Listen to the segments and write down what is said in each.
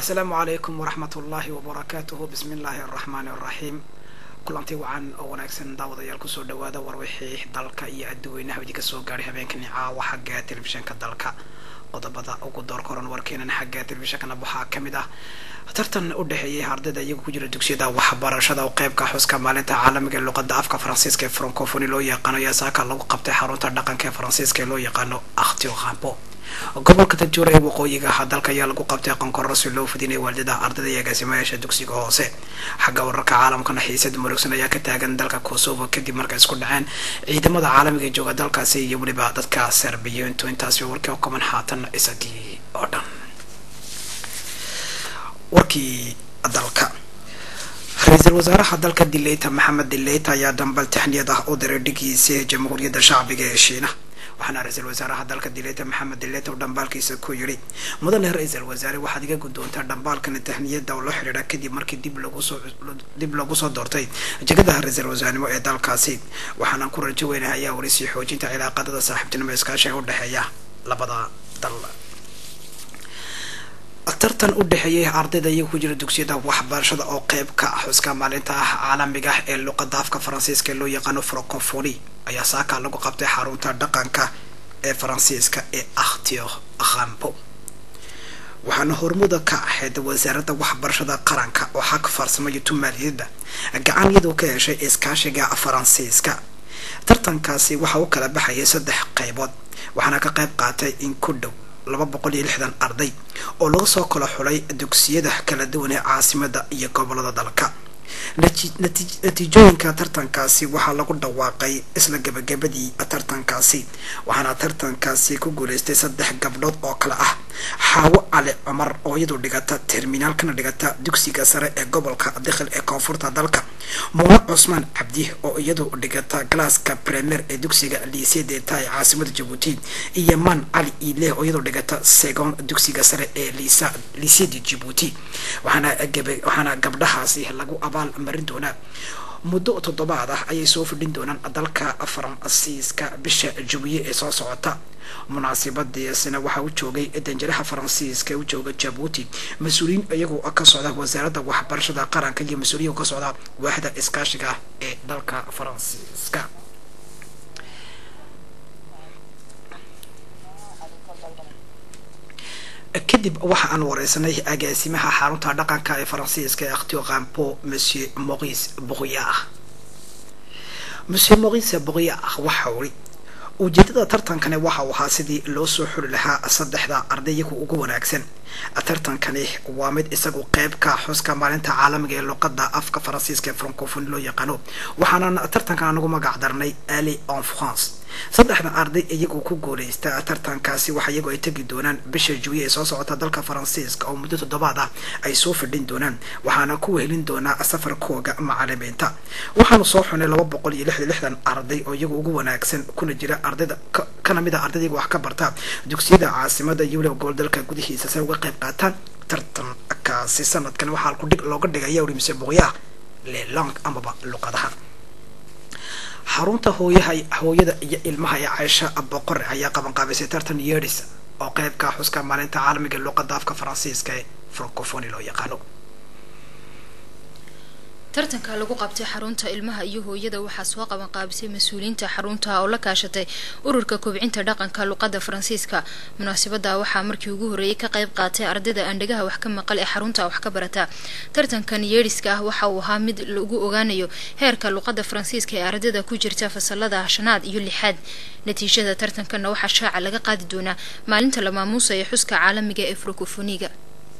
asalaamu calaykum waraxmat ullaahi wabarakaatuhu bismi illaahi araxmaani araxiim kulanti wacan oo wanaagsan daawadayaal kusoo dhawaada warwixii dalka iyo adduweynaha idinka soo gaadhay habeenkani caawa xagga telefishanka dalka qodobada ugu door koran warkeenan xagga telefishankana waxaa ka mid ah tartan u dhexeeyay ardayda iyagu ku jira dugsiyada waxbarashada oo qeybka xuska maalinta caalamiga ee luqada afka faransiiska ee francofoni loo yaqaano ayaa saaka lagu qabtay xarunta dhaqanka ee faransiiska ee loo yaqaano aktio khampo gobolka dajuura ee waqooyiga ah dalka ayaa lagu qabtay qonkorro si loo fidinaya waalidada ardayda iyo agaasimayaasha dugsiga hoose xagga wararka caalamkana xiisad murugsan ayaa ka taagan dalka kosovo kadib markay isku dhaceen ciidamada caalamiga ee jooga dalkaasi iyo weliba dadka serbiyiintu intaasi warkii kuman haatan isagii oo dhan warkii dalka ra-iisul wasaaraha dalka dileyta maxamed dileyta ayaa dambal taxniyad ah u diray dhigiisa jamhuuriyadda shacbiga ee shiina waxaana ra-iisul wasaaraha dalka dileyta maxamed dileyta uu dhambaalkiisa ku yidhi mudane ra-iisul wasaare waxaad iga guddoontaa dhambaalkana tahniyada oo la xidhiidha kadib markii dib lagusoo dib lagu soo doortay jegadaha ra-iisul wasaarnimo ee dalkaasi waxaanaan ku rajo weynahay ayaa weli sii xoojinta cilaaqadada saaxiibtinimo iskaashiga u dhexeeya labada dal tartan u dhexeeyay ardayda iyaga ku jira dugsiyada waxbarashada oo qeyb ka ah xuska maalinta ah caalamiga ah ee luqada afka faransiiska ee loo yaqaano francofoni ayaa saaka lagu qabtay xarunta dhaqanka ee faransiiska ee aktio khampo waxaana hormuda ka ahayd wasaaradda waxbarashada qaranka oo xag farsamaya tumaaliyadda gacan iyadoo ka heshay iskaashiga faransiiska tartankaasi waxaa u kala baxayay saddex qaybood waxaana ka qayb qaatay in ku dhow laba boqol iyo lixdan arday oo laga soo kala xulay dugsiyada kala duwan ee caasimada iyo gobolada dalka natiijooyinka tartankaasi waxaa lagu dhawaaqay isla gabagabadii tartankaasi waxaana tartankaasi ku guuleystay saddex gabdhood oo kale ah xaawo cali cumar oo iyadu dhigata terminaalkana dhigata dugsiga sare ee gobolka dikhil ee koonfurta dalka muune cusmaan cabdi oo iyadu dhigata galaaska premier ee dugsiga liisedeeta ee caasimada jabuuti iyo man cali iileh oo iyadu dhigata segon dugsiga sare ee liiseda jabuuti waxaana gabdhahaasi lagu abaal marin doonaa muddo toddobaad ah ayay soo fidhin doonaan dalka faransiiska bisha jawiye ee soo socota munaasibadiisina waxaa u joogay danjiraha faransiiska u jooga jabuuti mas-uuliyiin iyagoo ka socda wasaaradda waxbarashada qaranka iyo mas-uuliyin ka socda waaxda iskaashiga ee dalka faransiiska kadib waxa aan wareysanay agaasimaha xarunta dhaqanka ee faransiiska ee aktio kampo monsieur maurice bourriah monsieur maurice bourriah waxa uri ujeedada tartankani waxa uu ahaa sidii loo soo xuli lahaa saddexda ardayyaku ugu wanaagsan tartankani waa mid isagu qeyb ka xuska maalinta caalamiga ee luqada afka faransiiska ee francofoni loo yaqaano waxaanan tartankan anagu magac darnay ali en france saddexda arday iyagu ku guuleysta tartankaasi waxa iyagu ay tegi doonaan bisha juwiye ee soo socota dalka faransiiska oo muddo toddobaad ah ay soo fidhin doonaan waxaana ku wehelin doonaa safarkooga macalimiinta waxaanu soo xunay laba boqol iyo lixdan lixdan arday oo iyagu ugu wanaagsan kuna jira ardayda kana mid a ardayda iyagu wax ka barta dugsiyada caasimada iyo weliba gobol dalka gudihiisa say uga qayb qaataan tartankaasi sanadkan waxaa kudhig looga dhigaya uri mise boqyaah lelang amaba luqadaha xarunta hooyaha hooyada iyo ilmaha ee caysha boqore ayaa qabanqaabisay tartan yeedhis oo qeybka xuska maalinta caalamiga luqada afka faransiiska ee francofoni loo yaqaano tartanka lagu qabtay xarunta ilmaha iyo hooyada waxaa soo qaban qaabisay mas-uuliyiinta xarunta oo la kaashatay ururka kobcinta dhaqanka luqada faransiiska munaasabada waxaa markii ugu horreeyay ka qayb qaatay ardayda aandhegaha wax ka maqal ee xarunta wax ka barata tartankan yeedhiska ah waxa uu ahaa mid lagu ogaanayo heerka luqada faransiiska ee ardayda ku jirta fasalada shanaad iyo lixaad natiijada tartankanna waxaa shaaca laga qaadi doonaa maalinta la maamuusa ee xuska caalamiga ee francofoniga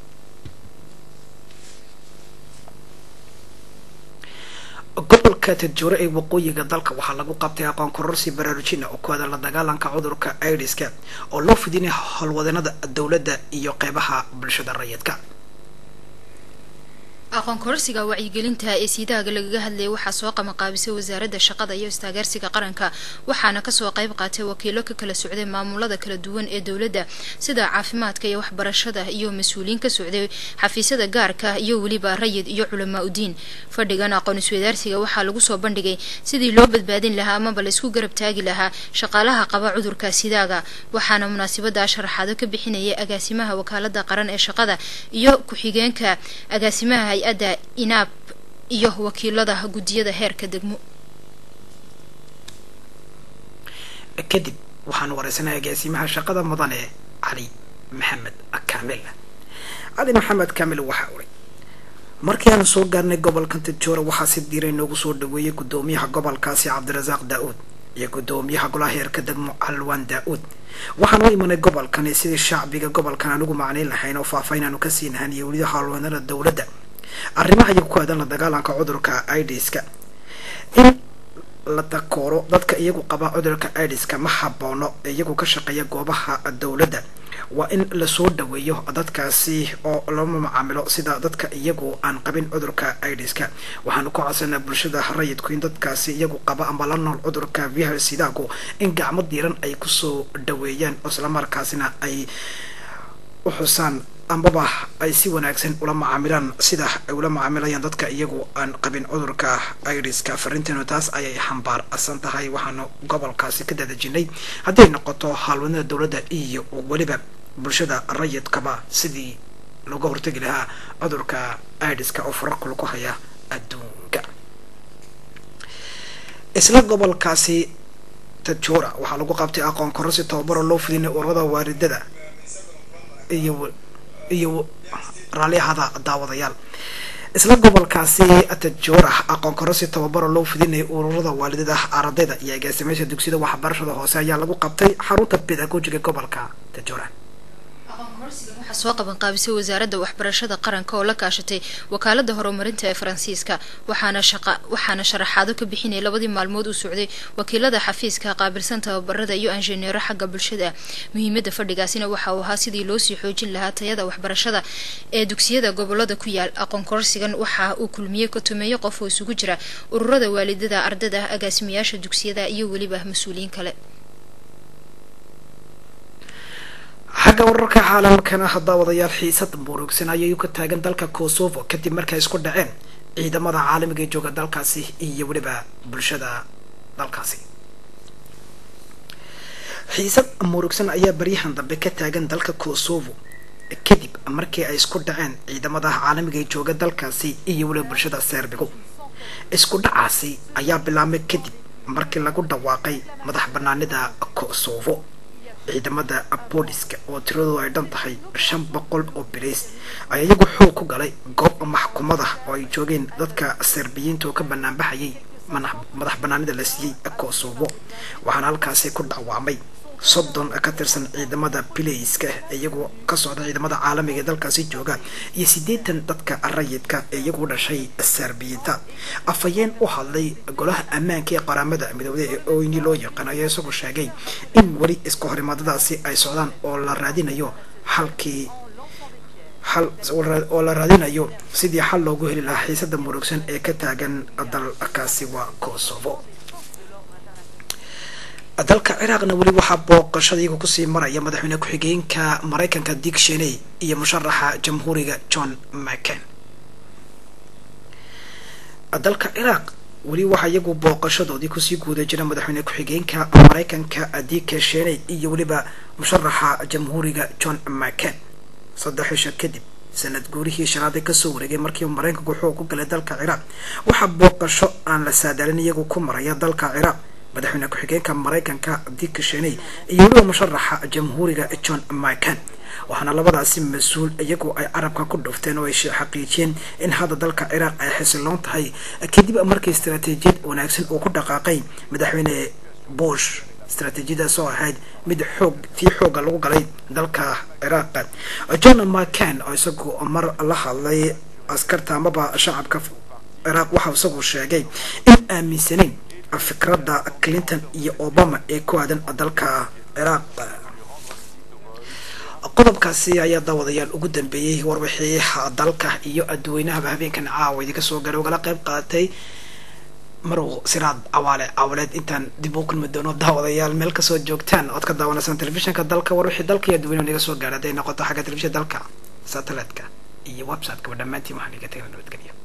gobolka tadjuure ee waqooyiga dalka waxaa lagu qabtay aqoon kororsi baraarujina oo ku aadan la dagaalanka cudurka idiska oo loo fidinaya howlwadeennada dowladda iyo qeybaha bulshada rayidka aqoon kororsiga wacyigelinta ee siidaaga lagaga hadlayay waxaa soo qabanqaabisay wasaaradda shaqada iyo istaageersiga qaranka waxaana kasoo qayb qaatay wakiilo ka kala socday maamulada kala duwan ee dowladda sida caafimaadka iyo waxbarashada iyo mas-uuliyiin ka socday xafiisyada gaarka iyo weliba rayid iyo culamaa udiin fadhigan aqoon iswadaarsiga waxaa lagu soo bandhigay sidii loo badbaadin lahaa amaba la isku garab taagi lahaa shaqaalaha qaba cudurka sidaaga waxaana munaasabada sharaxaado ka bixinayay agaasimaha wakaalada qaran ee shaqada iyo ku-xigeenka agaasimaha hay-adda inaab iyo wakiilada guddiyada heerka degmo kadib waxaan wareysanay agaasimaha shaqada mudane cali maxamed kaamil cali maxamed kaamil waxaa uray markii aan soo gaarnay gobolka tajoora waxaa si diiray noogu soo dhaweeyay guddoomiyaha gobolkaasi cabdirasaaq daa-uud iyo guddoomiyaha golaha heerka degmo alwaan daa-uud waxaan u imanay gobolkani sidii shacbiga gobolkan aan ugu macnayn lahayn oo faahfaahin aanu ka sii nahan iyo weliba howlwanada dowladda arrimaha iyagu ku aadan la dagaalanka cudurka idiska in la takooro dadka iyagu qaba cudurka idiska ma haboono ee iyagu ka shaqeeya goobaha dowladda waa in lasoo dhaweeyo dadkaasi oo lama macaamilo sida dadka iyagu aan qabin cudurka idiska waxaanu ku codsanaa bulshada rayidku in dadkaasi iyagu qaba ama la nool cudurka vihar sidaagu in gacmo diiran ay kusoo dhaweeyaan islamarkaasina ay u xusaan ambaba ay si wanaagsan ula macaamilaan sida ay ula macaamilayaan dadka iyagu aan qabin cudurka idiska farinteenu taas ayay xambaarsan tahay waxaanu gobolkaasi ka dadajinay hadday noqoto haalwanada dowladda iyo weliba bulshada rayidkaba sidii looga hortegi lahaa cudurka idiska oo fararkul ku haya adduunka isla gobolkaasi tajora waxaa lagu qabtay aqoon kororsi tababaro loo fidinay ururada waaridada iyo iyo raalliyahada daawadayaal isla gobolkaasi tajora aqoon kororsi tababaro loo fidinaya ururada waalidada ardayda iyo agaasimeysha dugsiyada waxbarashada hoose ayaa lagu qabtay xarunta pedagogiga gobolka tajora waxaa soo qaban qaabisay wasaaradda waxbarashada qaranka oo la kaashatay wakaalada horumarinta ee faransiiska waxaana shaqa waxaana sharaxaado ka bixinaya labadii maalmood uu socday wakiilada xafiiska qaabilsan tababarada iyo injineero xagga bulshada muhiimada fadhigaasina waxa uu ahaa sidii loosii xoojin lahaa tayada waxbarashada ee dugsiyada gobolada ku yaal aqoon kororsigan waxa uu kulmiyey kotomeeyo qof oo isugu jira ururada waalidada ardada agaasimayaasha dugsiyada iyo weliba mas-uuliyiin kale xagga wararka caalamkana daawadayaal xiisad murugsan ayay ka taagan dalka kosovo kadib markay isku dhaceen ciidamada caalamiga ee jooga dalkaasi iyo weliba bulshada dalkaasi xiisad murugsan ayaa baryahan dambe ka taagan dalka kosovo kadib markii ay isku dhaceen ciidamada caalamiga ee jooga dalkaasi iyo weliba bulshada serbigo isku dhacaasi ayaa bilaabmay kadib markii lagu dhawaaqay madax banaanida kosovo ciidamada booliska oo tiradoodu ay dhan tahay shan boqol oo bilays ayaa iyagu xoog ku galay goob maxkumada oo ay joogeen dadka serbiyiinta oo ka banaanbaxayay madax banaanida la siiyey kosovo waxaana halkaasi ku dhawaamay soddon ka tirsan ciidamada bilayska iyagoo ka socda ciidamada caalamiga ee dalkaasi jooga iyo siddeetan dadka rayidka ee iyagu dhashay serbiyiinta afhayeen u hadlay golaha ammaanka ee qaramada midoobday ee oyni loo yaqaan ayaa isagoo sheegay in weli iska horimaadadaasi ay socdaan oo la raadinayo xalkii xal oo la raadinayo sidii xal loogu heli lahaa xiisada murugsan ee ka taagan dalkaasi waa kosovo dalka ciraaqna weli waxaa booqashada iyagu kusii maraya madaxweyne ku-xigeenka maraykanka dick sheney iyo musharaxa jamhuuriga john mccain dalka ciraaq weli waxaa iyagu booqashadoodii kusii guuda jira madaxweyne ku-xigeenka maraykanka dick sheney iyo weliba musharaxa jamhuuriga john mccain saddex isha kadib sanad guurihii shanaad kasoo wareegay markii maraykanku xoog ku galay dalka ciraaq waxaa booqasho aan la saadaalin iyagu ku maraya dalka ciraaq madaxweyne ku-xigeenka maraykanka dick sheney iyo weliba musharaxa jamhuuriga john mccain waxaana labadaasi mas-uul iyagu ay carabka ku dhufteen oo ay xaqiijiyeen in hadda dalka ciraaq ay xisiloon tahay kadib markii istaraatiijiyad wanaagsan uu ku dhaqaaqay madaxweyne bush istaraatiijiyadaas oo ahayd mid xoog tii xooga lagu galay dalka ciraaq john mccain oo isagu mar la hadlay askarta amaba shacabka ciraaq waxau isagu sheegay in aaminsanayn fikradda clinton iyo obama ee ku aadan dalka ciraaq qodobkaasi ayaa daawadayaal ugu dambeeyey warbixii dalka iyo adduweynahaba habeenkan caawa idinka soo garay ugala qayb qaadatay marow siraad cawaale caawaleed intaan dib u kulmi doono daawadayaal meel kasoo joogtaan ood ka daawanaysaan telefishinka dalka warbixii dalka iyo adduweynaha naga soo gaara hadday noqoto xagga telefishinka dalka satellite-ka iyo website-kaba dhammaantiin waxaan iga tagay nabadgelyo